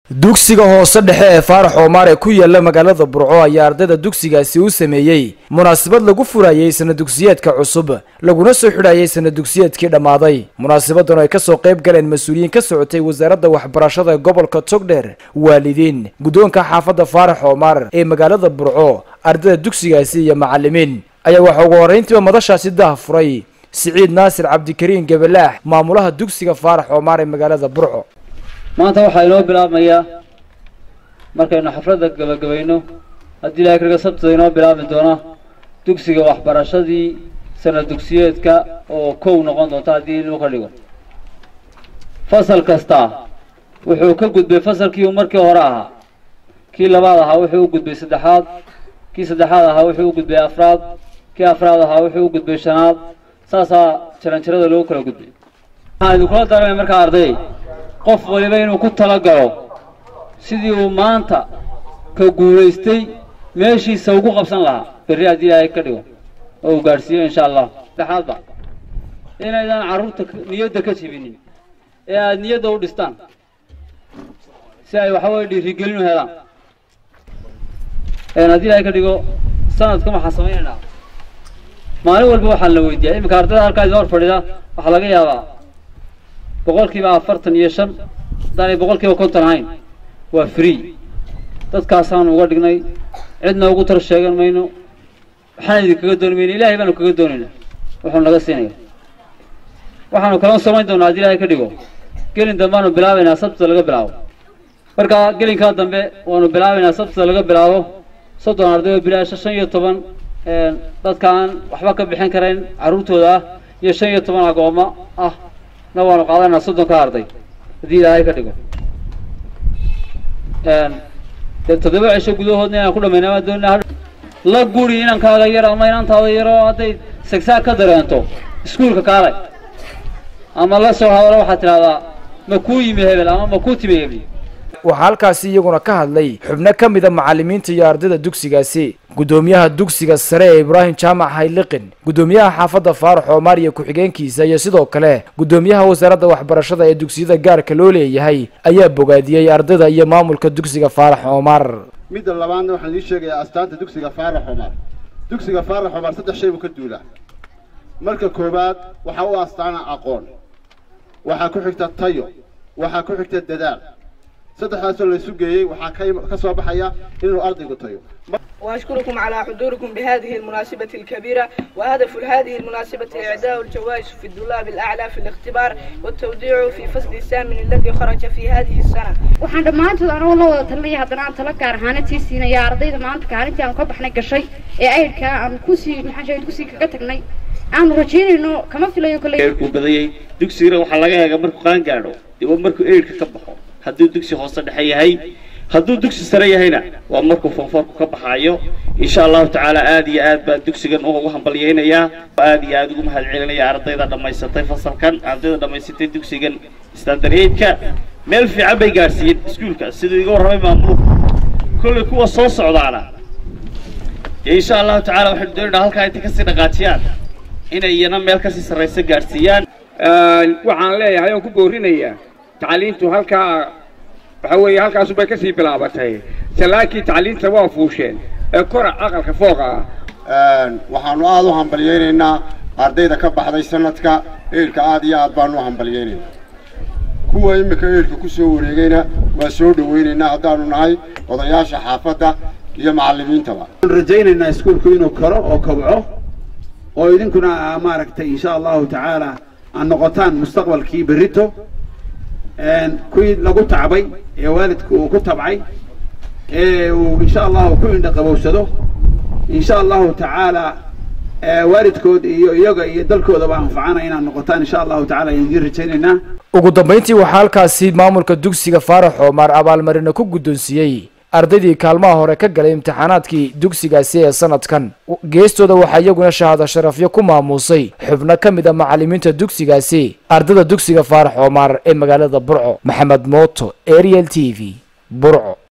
dugsiga hoose dhexe ee faarax oomaar ee ku yaala magaalada burco ayaa ardayda dugsigaasi u sameeyey munaasabad lagu furayey sana dugsiyeedka cusub laguna soo xidhayay sana dugsiyeedkii dhammaaday munaasabadan oo ay kasoo qayb galeen mas-uuliyiin ka socotay wasaaradda waxbarashada ee gobolka togdher waalidiin guddoonka xaafadda faarax oomaar ee magaalada burco ardayda dugsigaasi iyo macalimiin ayaa waxaa ugu horrayntiiba madashaasi daha furay siciid naasir cabdikariin gabalaax maamulaha dugsiga faarax oomaar ee magaalada burco maanta waxaa inoo bilaabmayaa markaynu xafladda gabagabayno haddii ilaahay kaga sabtida inoo bilaabmi doona dugsiga waxbarashadii sana dugsiyeedka oo kow noqon doonta haddii lagu ka dhigo fasal kasta wuxuu ka gudbay fasalkii uu markii hore ahaa kii labaad ahaa wuxuu u gudbay saddexaad kii saddexaad ahaa wuxuu u gudbay afraad kii afraad ahaa wuxuu u gudbay shanaad saasaa jaranjarada loogu kala gudbay waxaan idinkula daramaya markaa ardayay qof waliba inuu ku talagalo sidii uu maanta ka guulaystay meeshiisa ugu qabsan lahaa berri haddii ilaahay ka dhigo oo uu gaadhsiiyo insha allah saddexaadba inaydaan carruurta niyadda ka jibinin ee aada niyadda u dhistaan si ay waxa weye dhiirigelin u helaan haddii ilaahay ka dhigo sanadkan waxaan samaynaynaa maalin walba waxaa la weydiiyaa iminka ardayda halkaa idin hor fadhida waxaa laga yaabaa boqol kiiba afartan iyo shan haddaanay boqol kiiba konton ahayn waa free dadkaasaanu uga dhignay cidna ugu tar sheegan mayno waxaan idinkaga dooni mayno ilaahay baanu kaga doonayna wuxuu naga siinaya waxaanu kaloo samayn doonaa haddii ilaahay ka dhigo gelin dambeaanu bilaabaynaa sabtida laga bilaabo marka gelinkaa dambe waanu bilaabaynaa sabtida laga bilaabo soddon arday oo bilaasha shan iyo toban dadka aan waxba ka bixin karayn carruurtooda ah iyo shan iyo toban agoommo ah na waanu qaadanaa soddonka arday haddii ilaahay ka dhigo dee toddoba cisho gudahoodna inaan ku dhamayna maa doonina la guri inankaaga yar ama inantaada yaro hadday sagsaag ka dareento iskuulka kaalay ama la soo hadalo waxaad tidhahdaa ma kuu yimi hebel ama ma kuu timi hebel waxaa halkaasi iyaguna ka hadlay xubno ka mida macalimiinta iyo ardayda dugsigaasi guddoomiyaha dugsiga sare ee ibraahim jaamac hayliqin guddoomiyaha xaafadda faarax oomaar iyo ku-xigeenkiisa iyo sidoo kale guddoomiyaha wasaaradda waxbarashada ee dugsiyada gaarka loo leeyahay ayaa bogaadiyey ardayda iyo maamulka dugsiga faarax oomaar midda labaadna waxaan idiin sheegayaa astaanta dugsiga faarax oomaar dugsiga faarax oomaar saddex shay buu ka duulaa marka koowaad waxaa u astaana aqoon waxaa ku xigta tayo waxaa ku xigta dadaal saddexdaasoo laysu geeyey waxaa ka soo baxaya inuu ardaygu tayo وأشكركم على حضوركم بهذه المناسبة الكبيرة وهدف هذه المناسبة إعداء الجوائز في الطلاب الأعلى في الاختبار والتوديع في فصل الثامن الذي خرج في هذه السنة waxaan dhammaantood anoo la wada talinaya haddana aan tala gaar ahaanadii siinaya ardayda maanta kaalintii aanu ka baxnay gashay ee aydhka aanu kusii maxaan sheegay kusii kaga tagnay aanu rajaynayno kama filayo kale eedhkuu badayay dugsigana waxaa laga eega markuu qaan gaadho dee markuu eedhka ka baxo hadduu dugsi hoose dhexe yahay hadduu dugsi sare yahayna waa markuu foonfoorku ka baxaayo insha allahu tacaala aad iyo aad baan dugsigan ugu hambalyaynayaa aad iyo aad ugu mahad celinaya ardayda dhammaysatay fasalkan ardayda dhammaysatay dugsigan standard-eidka meel fiican bay gaadhsiiyeen iskuulka siduu iga warramay maamulku kollay kuwa soo socdaana dee insha allahu tacala waxaynu doonaynaa halkaa intay kasii dhaqaajiyaan inay iyana meel kasii sarraysa gaadhsiiyaan waxaan leeyahay oon ku boorinayaa tacliintu halkaa waxa weeye halkaasu bay kasii bilaabatay salaankii tacliinta waa fuusheen ee kora aqalka fooqa ah waxaanu aada u hambalyaynaynaa ardayda ka baxday sanadka eedhka aad iyo aad baanu u hambalyaynaynaa kuwa iminka eedhka ku soo wareegayna waa soo dhawaynaynaa haddaanu nahay odayaasha xaafadda iyo macallimiintaba waxaan rajaynaynaa iskuulku inuu karo oo kobco oo idinkuna maaragtay insha allahu tacaala aad noqotaan mustaqbalkii berrito kuwii lagu tacbay ee waalidku uu ku tabcay ee uu insha allahu ku indha qabowsado insha allahu tacaala waalidkood iyo iyaga iyo dalkoodaba anfacana inaad noqotaan insha allahu tacala ayaan idiin rajaynaynaa ugu dambayntii waxaa halkaasi maamulka dugsiga faarax oomaar abaalmarina ku guddoonsiiyey ardaydii kaalmaha hore ka galay imtixaanaadkii dugsigaasi ee sanadkan geestooda waxaa iyaguna shahaado sharafyo ku maamuusay xubno ka mid a macalimiinta dugsigaasi ardayda dugsiga faarax oomaar ee magaalada burco maxamed mooto ariel t v burco